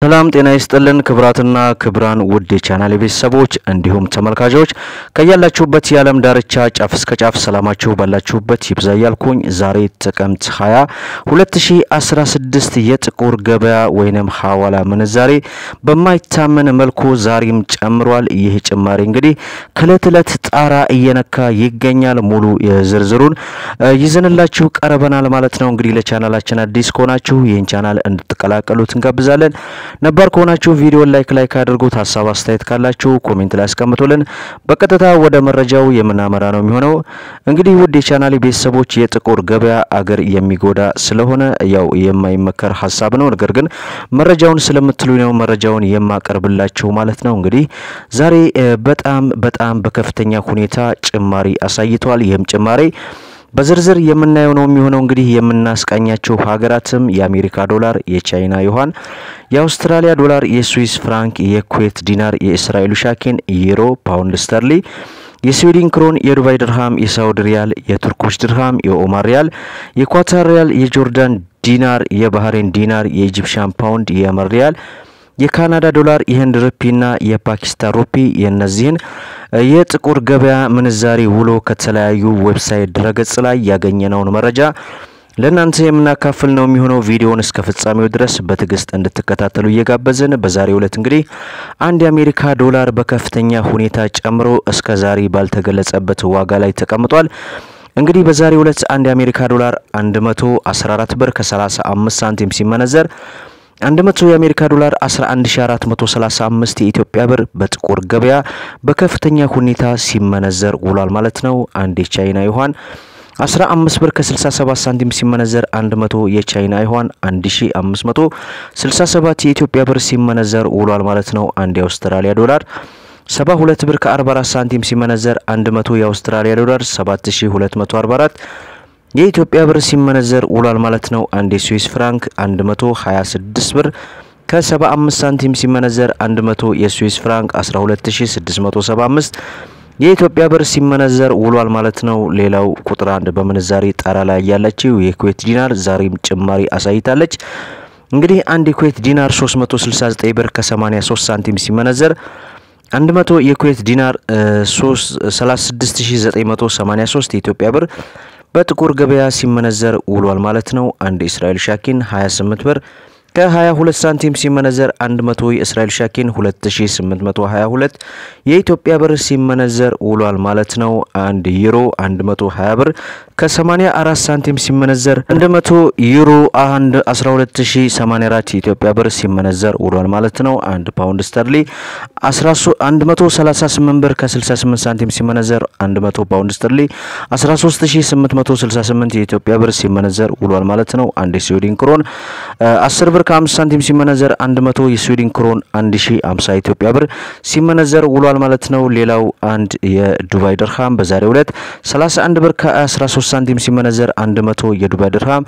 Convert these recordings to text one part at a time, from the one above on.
ሰላም ጤና ይስጥልን ክብራትና ክብራን ውድ የቻናል ቤተሰቦች እንዲሁም ተመልካቾች ከያላችሁበት የዓለም ዳርቻ ጫፍ እስከ ጫፍ ሰላማችሁ ባላችሁበት ይብዛ እያልኩኝ ዛሬ ጥቅምት 20 2016 የጥቁር ገበያ ወይንም ሐዋላ ምንዛሬ በማይታመን መልኩ ዛሬም ጨምሯል። ይህ ጭማሪ እንግዲህ ከእለት እለት ጣራ እየነካ ይገኛል። ሙሉ የዝርዝሩን ይዘንላችሁ ቀርበናል ማለት ነው። እንግዲህ ለቻናላችን አዲስ ከሆናችሁ ይህን ቻናል እንድትቀላቀሉት እንጋብዛለን። ነባር ከሆናችሁ ቪዲዮን ላይክ ላይክ አድርጉት። ሀሳብ አስተያየት ካላችሁ ኮሜንት ላይ አስቀምጡልን። በቀጥታ ወደ መረጃው የምናመራ ነው የሚሆነው። እንግዲህ ውድ የቻናሌ ቤተሰቦች የጥቁር ገበያ አገር የሚጎዳ ስለሆነ ያው የማይመከር ሀሳብ ነው። ነገር ግን መረጃውን ስለምትሉ ነው መረጃውን የማቀርብላችሁ ማለት ነው። እንግዲህ ዛሬ በጣም በጣም በከፍተኛ ሁኔታ ጭማሪ አሳይተዋል። ይህም ጭማሪ በዝርዝር የምናየው ነው የሚሆነው። እንግዲህ የምናስቃኛቸው ሀገራትም የአሜሪካ ዶላር፣ የቻይና ዩዋን፣ የአውስትራሊያ ዶላር፣ የስዊስ ፍራንክ፣ የኩዌት ዲናር፣ የእስራኤሉ ሻኪን፣ ዩሮ፣ ፓውንድ ስተርሊ የስዊድን ክሮን፣ የዱባይ ድርሃም፣ የሳውዲ ሪያል፣ የቱርኮች ድርሃም፣ የኦማር ሪያል፣ የኳታር ሪያል፣ የጆርዳን ዲናር፣ የባህሬን ዲናር፣ የኢጂፕሽያን ፓውንድ፣ የየመን ሪያል የካናዳ ዶላር የህንድ ሩፒና የፓኪስታን ሩፒ የእነዚህን የጥቁር ገበያ ምንዛሬ ውሎ ከተለያዩ ዌብሳይት ድረገጽ ላይ ያገኘነውን መረጃ ለእናንተ የምናካፍል ነው የሚሆነው። ቪዲዮውን እስከ ፍጻሜው ድረስ በትዕግስት እንድትከታተሉ እየጋበዝን በዛሬው ዕለት እንግዲህ አንድ የአሜሪካ ዶላር በከፍተኛ ሁኔታ ጨምሮ እስከ ዛሬ ባልተገለጸበት ዋጋ ላይ ተቀምጧል። እንግዲህ በዛሬው ዕለት አንድ የአሜሪካ ዶላር 114 ብር ከ35 ሳንቲም ሲመነዘር 100 የአሜሪካ ዶላር 11435 የኢትዮጵያ ብር በጥቁር ገበያ በከፍተኛ ሁኔታ ሲመነዘር ውሏል ማለት ነው። አንድ የቻይና ዩዋን 15 ብር ከ67 ሳንቲም ሲመነዘር 100 የቻይና ዩዋን 1567 የኢትዮጵያ ብር ሲመነዘር ውሏል ማለት ነው። አንድ የአውስትራሊያ ዶላር 72 ብር ከ44 ሳንቲም ሲመነዘር 100 የአውስትራሊያ ዶላር 7244 የኢትዮጵያ ብር ሲመነዘር ውሏል ማለት ነው። አንድ የስዊስ ፍራንክ 126 ብር ከ75 ሳንቲም ሲመነዘር 100 የስዊስ ፍራንክ 12675 የኢትዮጵያ ብር ሲመነዘር ውሏል ማለት ነው። ሌላው ቁጥር አንድ በምንዛሬ ጣራ ላይ ያለችው የኩዌት ዲናር ዛሬም ጭማሪ አሳይታለች። እንግዲህ አንድ የኩዌት ዲናር 369 ብር ከ83 ሳንቲም ሲመነዘር 100 የኩዌት ዲናር 36983 የኢትዮጵያ ብር በጥቁር ገበያ ሲመነዘር ውሏል ማለት ነው። አንድ የእስራኤል ሻኪን 28 ብር ከ22 ሳንቲም ሲመነዘር 100 የእስራኤል ሻኪን 2822 የኢትዮጵያ ብር ሲመነዘር ውሏል ማለት ነው። አንድ ዩሮ 120 ብር ከ84 ሳንቲም ሲመነዘር 100 ዩሮ 12084 የኢትዮጵያ ብር ሲመነዘር ውሏል ማለት ነው። አንድ ፓውንድ ስተርሊ 138 ብር ከ68 ሳንቲም ሲመነዘር 100 ፓውንድ ስተርሊ 13868 የኢትዮጵያ ብር ሲመነዘር ውሏል ማለት ነው። አንድ የስዊድን ክሮን 10 ብር ከ5 ሳንቲም ሲመነዘር 100 የስዊድን ክሮን 1050 የኢትዮጵያ ብር ሲመነዘር ውሏል ማለት ነው። ሌላው አንድ የዱባይ ድርሃም በዛሬው ዕለት 31 ብር ከ13 ሳንቲም ሲመነዘር 100 የዱባይ ድርሃም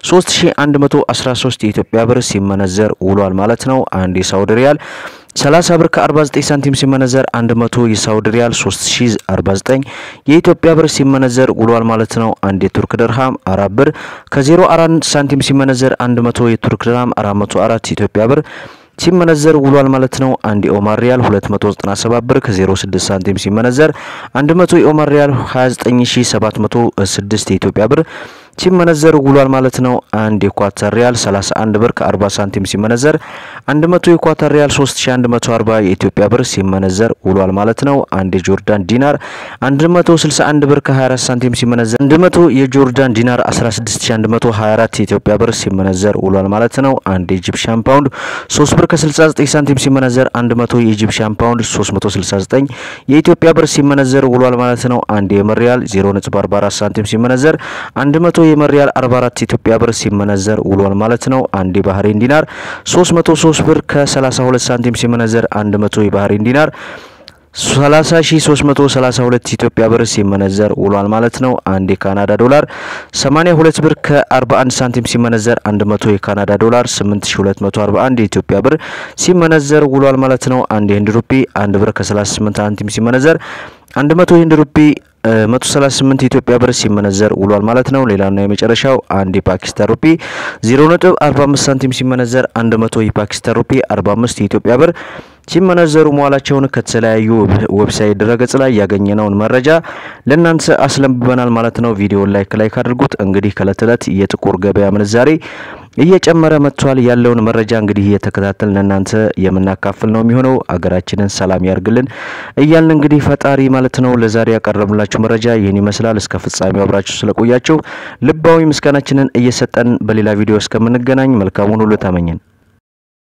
3113 የኢትዮጵያ ብር ሲመነዘር ውሏል ማለት ነው። አንድ የሳውዲ ሪያል 30 ብር ከ49 ሳንቲም ሲመነዘር 100 የሳውዲ ሪያል 3049 የኢትዮጵያ ብር ሲመነዘር ውሏል ማለት ነው። አንድ የቱርክ ድርሃም 4 ብር ከ04 ሳንቲም ሲመነዘር 100 የቱርክ ድርሃም 404 የኢትዮጵያ ብር ሲመነዘር ውሏል ማለት ነው። አንድ የኦማር ሪያል 297 ብር ከ06 ሳንቲም ሲመነዘር 100 የኦማር ሪያል 29706 የኢትዮጵያ ብር ሲመነዘር ውሏል ማለት ነው። አንድ የኳታር ሪያል 31 ብር ከ40 ሳንቲም ሲመነዘር 100 የኳታር ሪያል 3140 የኢትዮጵያ ብር ሲመነዘር ውሏል ማለት ነው። አንድ የጆርዳን ዲናር 161 ብር ከ24 ሳንቲም ሲመነዘር 100 የጆርዳን ዲናር 16124 የኢትዮጵያ ብር ሲመነዘር ውሏል ማለት ነው። አንድ የኢጂፕሽያን ፓውንድ 3 ብር ከ69 ሳንቲም ሲመነዘር 100 የኢጂፕሽያን ፓውንድ 369 የኢትዮጵያ ብር ሲመነዘር ውሏል ማለት ነው። አንድ የየመን ሪያል 0.44 ሳንቲም ሲመነዘር 100 የየመን ሪያል 44 ኢትዮጵያ ብር ሲመነዘር ውሏል ማለት ነው። አንድ የባህሬን ዲናር 303 ብር ከ32 ሳንቲም ሲመነዘር 100 የባህሬን ዲናር 30332 ኢትዮጵያ ብር ሲመነዘር ውሏል ማለት ነው። አንድ የካናዳ ዶላር 82 ብር ከ41 ሳንቲም ሲመነዘር 100 የካናዳ ዶላር 8241 የኢትዮጵያ ብር ሲመነዘር ውሏል ማለት ነው። አንድ የህንድ ሩፒ 1 ብር ከ38 ሳንቲም ሲመነዘር 100 የህንድ ሩፒ 138 የኢትዮጵያ ብር ሲመነዘር ውሏል ማለት ነው። ሌላና የመጨረሻው አንድ የፓኪስታን ሩፒ 0.45 ሳንቲም ሲመነዘር 100 የፓኪስታን ሩፒ 45 የኢትዮጵያ ብር ሲመነዘሩ መዋላቸውን ከተለያዩ ዌብሳይት ድረገጽ ላይ ያገኘነውን መረጃ ለእናንተ አስለምበናል ማለት ነው። ቪዲዮን ላይክ ላይክ አድርጉት። እንግዲህ ከእለት እለት የጥቁር ገበያ ምንዛሬ እየጨመረ መጥቷል። ያለውን መረጃ እንግዲህ እየተከታተልን ለእናንተ የምናካፍል ነው የሚሆነው። አገራችንን ሰላም ያርግልን እያልን እንግዲህ ፈጣሪ ማለት ነው ለዛሬ ያቀረብላችሁ መረጃ ይህን ይመስላል። እስከ ፍጻሜው አብራችሁ ስለቆያችሁ ልባዊ ምስጋናችንን እየሰጠን በሌላ ቪዲዮ እስከምንገናኝ መልካሙን ሁሉ ተመኘን።